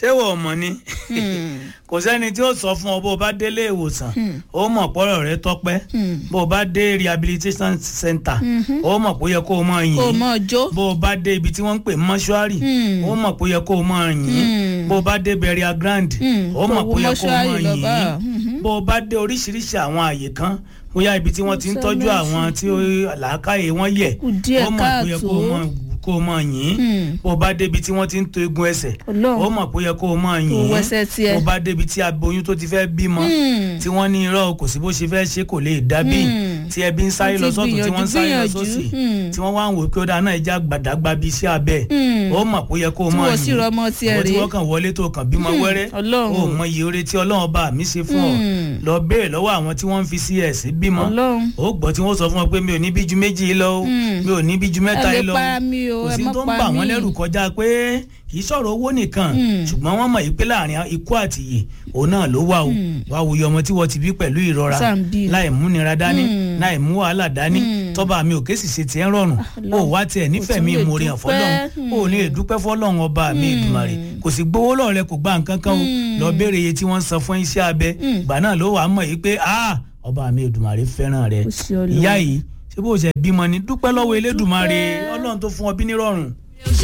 ṣé wò mọ̀ ni kò sẹ́ni tí ó sọ fún ọ bó o bá délé ìwòsàn ó mọ̀ pọ́rọ̀ rẹ tọ́pẹ́ bó o bá dé rehabilitation center ó mọ̀ pé ó yẹ kó o máa yìn kò mọ jó bó o bá dé ibi tí wọ́n ń pè mọ́ṣúárì ó mọ̀ pé ó yẹ kó o máa yìn bó o bá dé burial ground ó mọ̀ pé ó yẹ kó o máa yìn bó o bá dé oríṣiríṣi àwọn àyè kan bóyá ibi tí wọ́n ti ń tọ́jú àwọn tí làákàyè wọn yẹ̀ Kù díẹ̀ ó mọ̀ pé ó yẹ kó o káàtó. máa kó o máa yìn bó o bá débi tí wọ́n ti ń to egun ẹsẹ̀ Ọlọ́run. ó mọ̀ pé ó yẹ kó o máa yìn Kò wẹsẹ̀ tiẹ̀. bó o bá débi tí aboyún tó ti fẹ́ bímọ tí wọ́n ní irọ́ kò sí bó ṣe fẹ́ ṣe kò lè dábì tí ẹbí ń sáré Wọ́n ti lọ sọ́tún tí wọ́n ń sáré lọ gbìyànjú, sósì gbìyànjú. tí wọ́n wá ń wò pé ó dáa náà ẹja gbàdágbà bíi iṣẹ́ abẹ ó mọ̀ pé ó yẹ kó o Tí máa wọ́n sì rọmọ tiẹ̀ àwọn tí rèé. wọ́n kàn wọlé tó kàn bímọ wẹ́rẹ́ Ọlọ́run. ó mọ iye oore tí Ọlọ́run bá mi ṣe fún ọ lọ béèrè lọ́wọ́ àwọn tí wọ́n ń fi cs bímọ Ọlọ́run. ó gbọ́ tí wọ́n sọ fún ọ pé mi ò ní bí ju méjì lọ o mi ò ní bí ju mẹ́ta ẹ lè lọ pa mí o, kò ẹ sí má tó ń pa bà wọ́n mí. lẹ́rù kọjá pé kì í sọ̀rọ̀ owó nìkan ṣùgbọ́n wọ́n mọ̀ yìí pé láàrin ikú àti ìyè òun náà ló wà o wàá wòye ọmọ tí wọ́n ti bí pẹ̀lú ìrora Sàn bí. láì múnira dání láì mú wàhálà dání tọ́ba mi ò ké sì ṣe tiẹ̀ ń rọrùn ó wá tiẹ̀ nífẹ̀ẹ́ mi tún lè ìmoore hàn fọlọ́run dúpẹ́. ó ní èdúpẹ́ fọlọ́run ọba mi ìdùmarè kò sì gbowó lọ́rẹ́ kò gbà nǹkan kan o lọ béèrè iye tí wọ́n ń san fún iṣẹ́ abẹ ìgbà náà ló wàá mọ̀ yìí pé ah ọba mi ìdùmarè fẹ́ràn rẹ Kò sí Ọlọ́run. ìyá yìí ṣé bó ṣe bímọ ni dúpẹ́ lọ́wọ́ elédùmarè ọlọ́run tó fún ọ bí nírọ̀rùn